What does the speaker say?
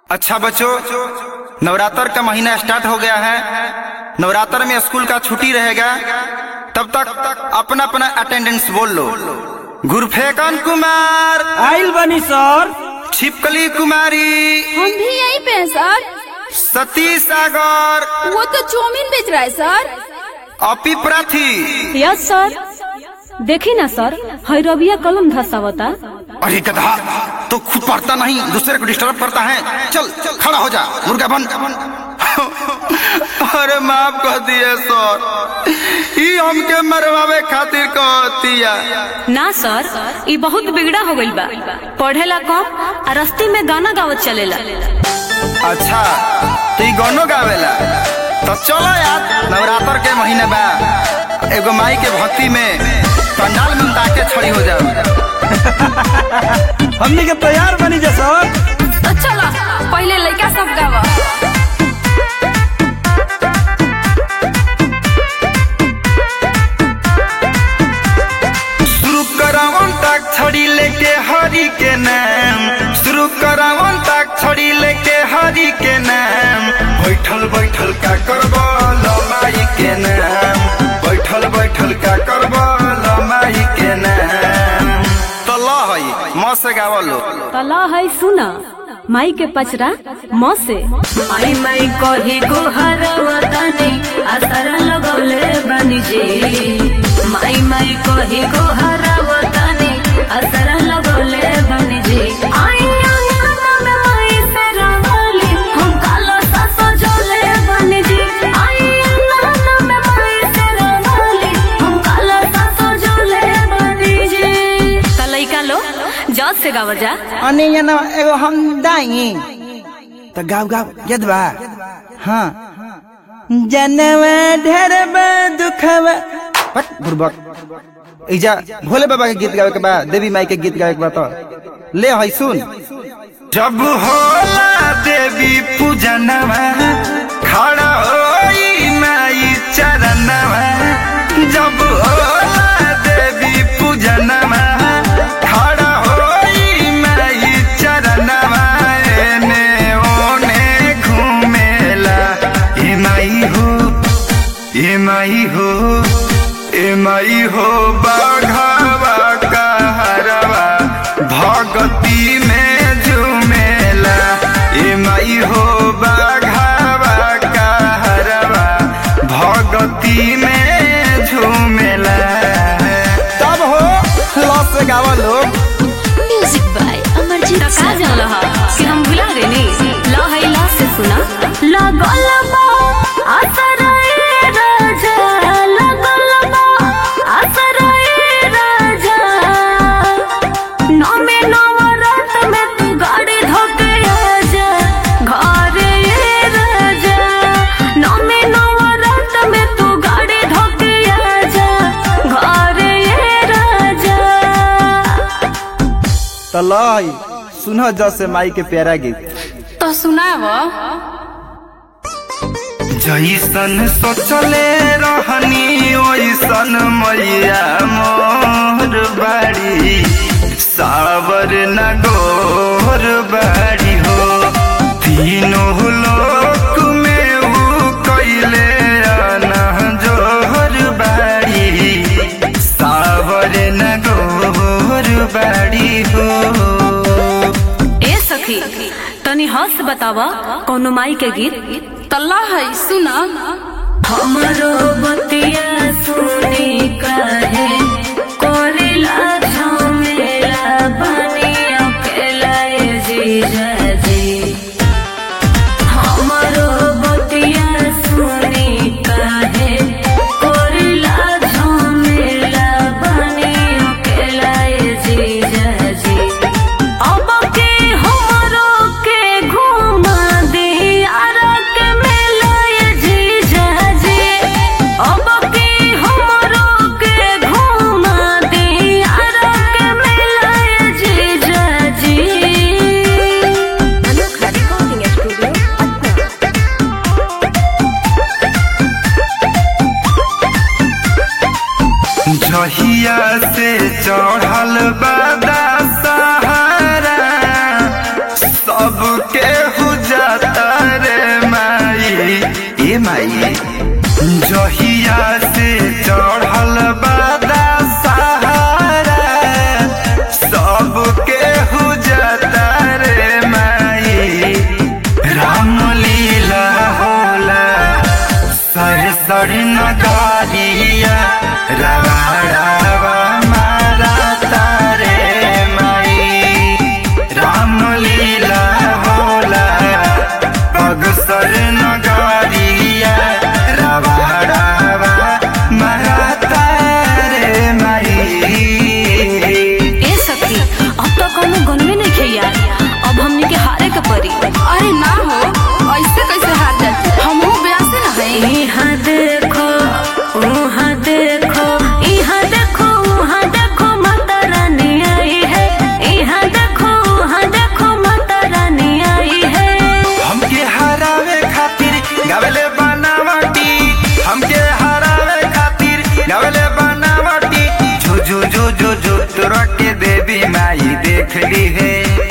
अच्छा बच्चों नवरात्र का महीना स्टार्ट हो गया है नवरात्र में स्कूल का छुट्टी रहेगा तब तक अपना अपना अटेंडेंस बोल लो गुरफेकन कुमार आइल बनी सर छिपकली कुमारी हम भी यहीं पे हैं सर सतीश सागर वो तो चौमिन बेच रहा है सर अपी प्राथी यस सर देखी ना सर हैरबिया कलम धसावता अरे गधा तो खुद पढ़ता नहीं दूसरे को डिस्टर्ब करता है चल चल खड़ा हो जा मुर्गा बन अरे माफ कर दिए सर ई हमके मरवावे खातिर कहतिया ना सर ई बहुत बिगड़ा हो गइल बा पढ़ेला कम आ रस्ते में गाना गावत चलेला अच्छा तो ई गानो गावेला तो चलो यार नवरात्र के महीने बा एगो माई के भक्ति में पंडाल में ताके खड़ी हो जाओ हमनी के तैयार बनी जा सर तो चलो पहले लड़का सब गावा शुरू करावन तक छड़ी लेके हरि के नाम शुरू करावन तक छड़ी लेके हरि के नाम बैठल बैठल का करब लमाई के नाम बैठल बैठल का करब लमाई के नाम तो ल हई म से गावलो तला है सुना माई के पचरा म से माई माई कही को हरवतनी असर लगौले बनी जी माई माई कही को हरवतनी असर लगौले बनी जी आई अंगना में माई से रंगोली हम कालो ससो जोले बनी जी आई अंगना में माई से रंगोली हम कालो ससो जोले बनी जी त लइका लो जज से गावा जा अने यहाँ एगो हम दाई तो गाँव गाँव यद बा हाँ जनवा ढेर दुखवा बट बुर्बक इजा भोले बाबा के गीत गावे के बा देवी माई के गीत गावे के बा तो ले हई सुन जब होला देवी पूजनवा खड़ा होई माई चरणवा जब होला देवी पूजनवा खड़ा होई माई चरणवा एने ओने घूमेला ए माई हो ए माई हो ए माई हो बाघावा कहरवा भगती में झूमेला ए माई हो बाघावा कहरवा भगती में झूमेला तब हो लॉस से गावा लोग म्यूजिक बाय अमरजीत त का जानल ह कि हम भुला देनी ल है ल से सुना लगल बा असर ए राजा लगल बा असर ए राजा नौमे नवरात में तू गाड़ी धोके आजा घर ए राजा नौमे नवरात में तू गाड़ी धोके आजा घर ए राजा तो लाई सुनो जैसे माई के प्यारा गीत तो सुनाव जैसन सोचले रहनी ओइसन मैया मोर बाड़ी सावर न गोर बाड़ी हो तीनों लोक में ऊ कैले जोहर बाड़ी सावर न गोर बाड़ी हो ए सखी तनी हंस बतावा कौनो माई के गीत तल्ला है सुना हमरो बतिया सुनी कहे कोरिला झमेला बनी अकेला ए जीजा जी हमरो बतिया सुनी कहे कोरिला झमेला बनी अकेला ए जीजा जी अब के हमरो के घुमा दे यार के मेला ये जीजा जी माई जहिया से चढ़ल बादा सहारा सबके हुजता रे माई रामलीला होला सर सर नगारिया रवा रवा मारा तारे माई रामलीला होला पग सर नगारिया रवा रवा मारा तारे माई ए सखी अब तो कोनो गनवे नहीं खे यार अब हमनी के हारे के परी अरे ना हो ऐसे कैसे हार जाती हमहू ब्यासे न है यहाँ देखो वहाँ देखो यहाँ देखो वहाँ देखो माता रानी आई है यहाँ देखो वहाँ देखो माता रानी आई है हमके हरावे खातिर गावेले बनावटी हमके हरावे खातिर गावेले बनावटी जो जो जो जो जो तोरा के देवी माई देख ली है